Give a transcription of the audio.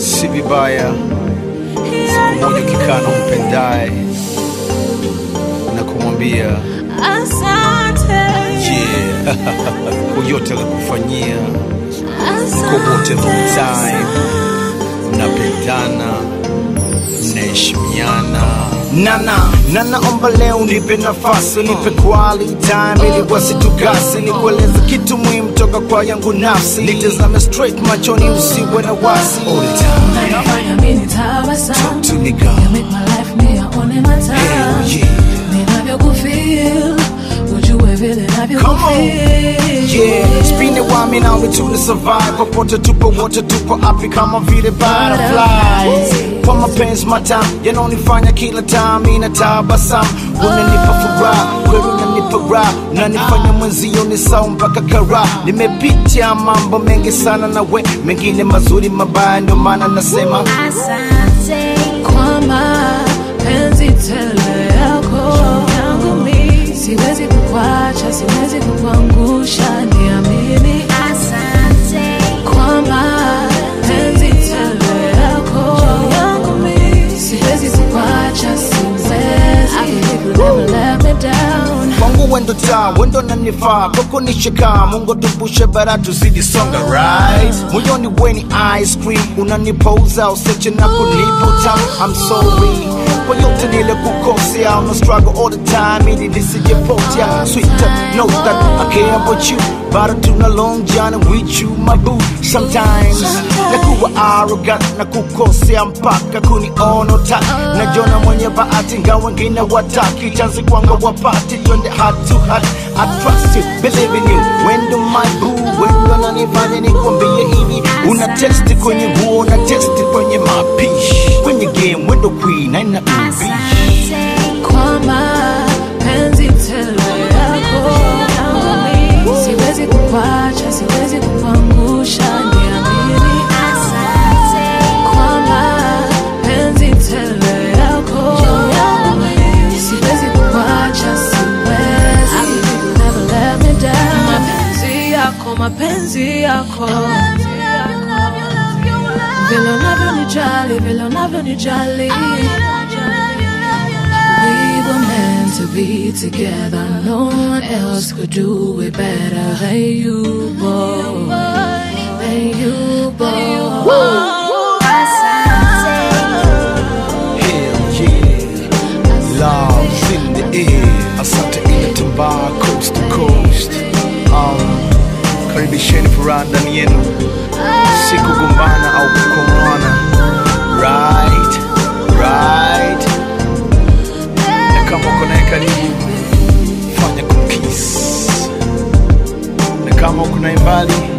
si vibaya siku moja ukikaa na umpendaye na kumwambia Asante, yeah, kwa yote alikufanyia, asante kwa wote long time, mnapendana, mnaheshimiana. Nana, nana omba leo nipe nafasi, nipe quality time ili wasitugasi, nikueleze kitu muhimu toka kwa yangu nafsi, nitazame straight machoni, usiwe na wasi. All the time, Unafanya mimi tabasamu. to me girl. You make my life niyaone matamu. Hell yeah. Ninavyokufeel, ujue vile Come on. navyokufeel. Yeah, spin it while me now we tune to survive. Popote tupo wote tupo happy kama vile butterflies. Kwa mapenzi matamu yanonifanya kila time inatabasamu, unanipa furaha kweli, unanipa raha, unanifanya mwenzio ni sawa mpaka kara. Nimepitia mambo mengi sana na we, mengine mazuri mabaya, ndio maana nasema Asante kwa mapenzi tele yako yangu mimi, siwezi kukwacha, siwezi kukuangusha, niamini. Asante kwa mapenzi tele yako yangu mimi, siwezi kukwacha, siwezi. I believe you'll never let me down. kwangu wendo taa wendo nanifaa koko nishika mungu tupushe bara tuzidi songa right moyoni weni ice cream unanipouza useche na kunivuta I'm sorry kwa yote nile kukosea una struggle all the time ili nisijepotea sweeter know that I care about you but tuna long journey with you my boo sometimes nakuwa arrogant na kukosea mpaka kuniona utaki najona mwenye bahati ngawa wengine wataki chansi kwanga wapati twende heart to heart I trust you, believe in you wendo my boo wendo nanifanya nikwambie hivi una testi kwenye nguo una testi kwenye mapishi kwenye game wendo queen aina ubishi kwa mapenzi tele yako yangu mimi, siwezi kukwacha, siwezi kukuangusha, niamini. Kwa mapenzi tele yako yangu mimi, siwezi kukwacha, siwezi. I believe you'll never let me down. Mapenzi yako, mapenzi yako vile unavyonijali, vile unavyonijali We were meant to be together. No one else could do it better than you, boy. Than you, boy. Hell yeah, love's in the air. Asante inatambaa coast to coast. Um, karibisheni furaha ndani yenu, si kugombana au kukomwana. Right, right. Na kama uko naye karibu, fanya kukiss, na kama uko naye mbali